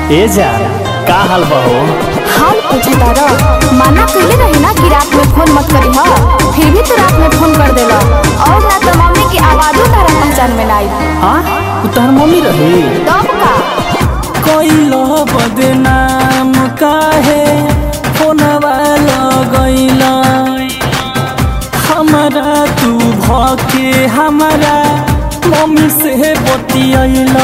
ए जा का हाल बा हो हाल पूछे तारा माना कइले रही ना कि रात में फोन मत करी हा फिर भी तू रात में फोन कर देला और ना तो मम्मी की आवाजो तारा पहचान में ना आई हाँ तू तहर मम्मी रही तब का कैलो बदनाम काहे फोनवा लगैला हमारा तू भके हमारा मम्मी से बतियैला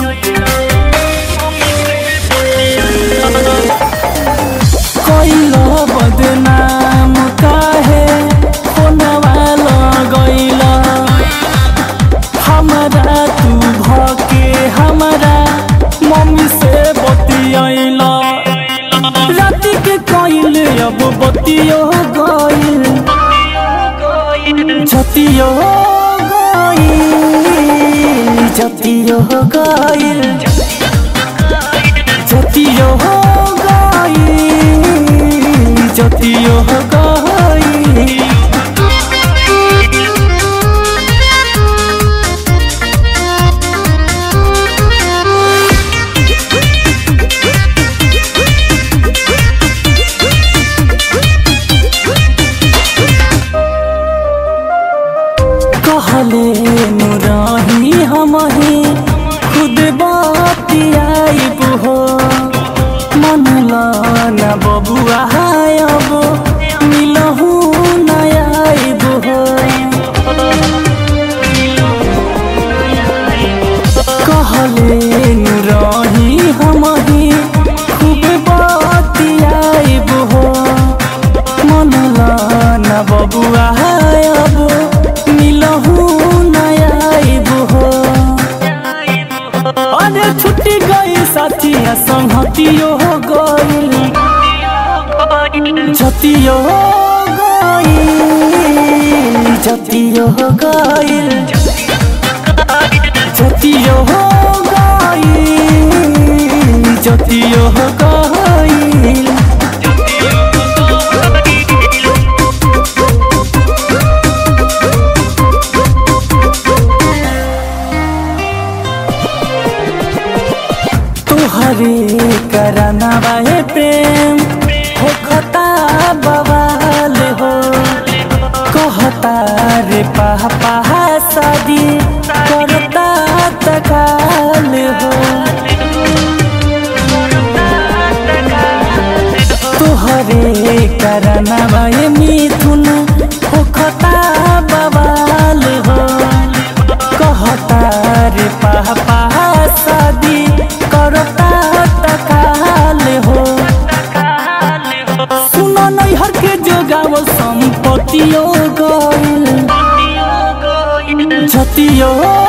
कैलो बदनाम काहे फोनवा लगैला हमारा तू भके हमारा मम्मी से बतियैला राति के कइल अब बतियो गइल जतियो गइल जतियो गइल जतियो गइल जतियो गइल कहले नुराही हमही खुद बतियाइब हो मनला न बबुआ अब मिलहु न आइब हो कहले नुराही हमही खूब बतियाइब हो मनला न बबुआ अब मिलहु न आइब हो अरे छुट्टी गई साथिया संगतियो गई जतियो गई जतियो गई जतियो गई जतियो गई तुहरे करना बाहे प्रेम हो खता बवाल हो कहता रे पापा शादी करता तकाल हो तुहरे करना बाहे मिथुन हो खता बवाल हो कहता रे पापा शादी करता तकाल हो सुनो नैहर के जोगाव संपत्तियो गइल जतियो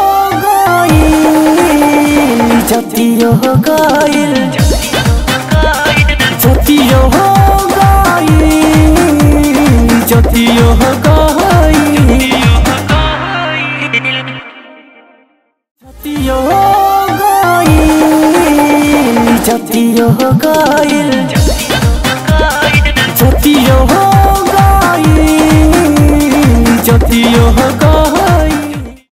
गइल जतियो गइल जतियो गइल जतियो गइल जतियो गइल जतियो गइल जतियो